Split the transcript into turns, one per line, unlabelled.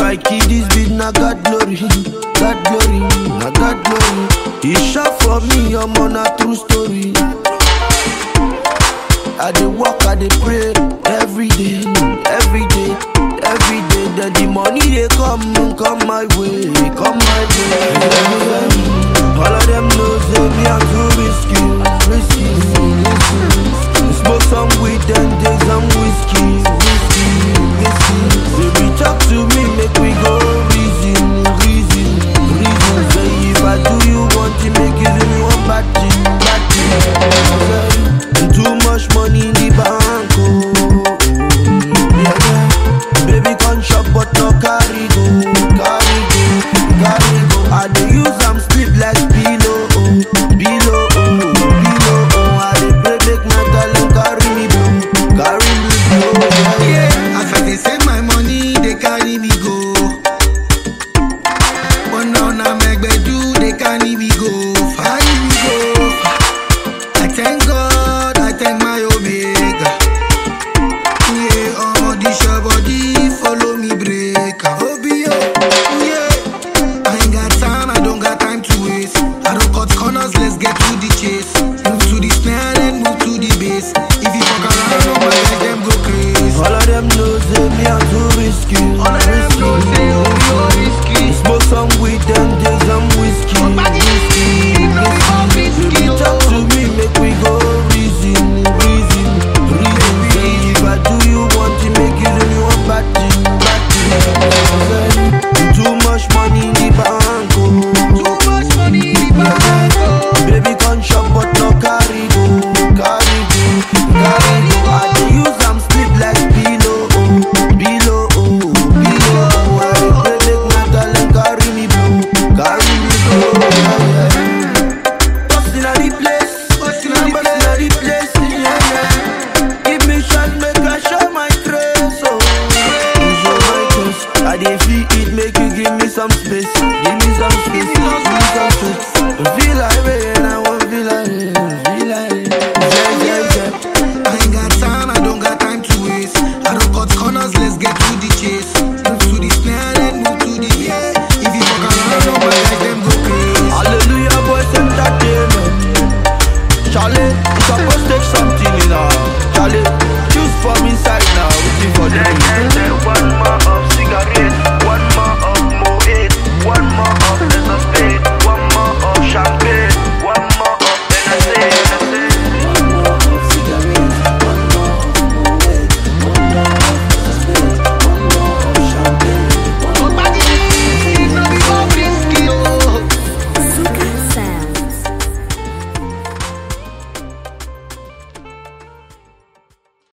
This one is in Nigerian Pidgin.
I kill this beat, na God glory, God glory, na God glory. He shot for me, I'm on a true story. I dey work, I dey pray every day, every day, every day. Then the money they come, come my way, come my way. All of them know say me I'm too risky, risky. Smoke some weed and take some whiskey, whiskey, whiskey. Say we talk to me, make we go reason, reason, reason. Say if I do you one thing, make you do me one bad thing, bad thing. Too much money in the bank, oh. Yeah, yeah. Baby can shop but no carry go, carry go, carry go. I dey use am sleep like pillow, oh, pillow, oh, pillow, oh. I dey pray make my darling carry me blow, carry me blow. Yeah, yeah.
Yeah, as I dey save my money, they carry me go. But now na megbedu, they carry me go, carry me go. I thank God, I thank my Omega. Yeah, oh, this your body, follow me break. Obio, yeah. I ain't got time, I don't got time to waste. I don't cut corners, let's get to the chase. Move to the snare, then move to the bass. If you fuck around, oh my guys, them go crazy.
All of them know say me I'm too risky.
All of them
risky.
know say you be all risky.
Smoke some weed and take some whiskey.
Somebody
whiskey,
know we all risky,
Baby,
oh.
talk to me, make we go reason, reason, reason. Say if I do you one thing, make you do me one bad thing, bad thing. Too much money in the bank, oh.
Too much money in the bank, oh.
Baby, can shop but no carry go, carry go, carry go.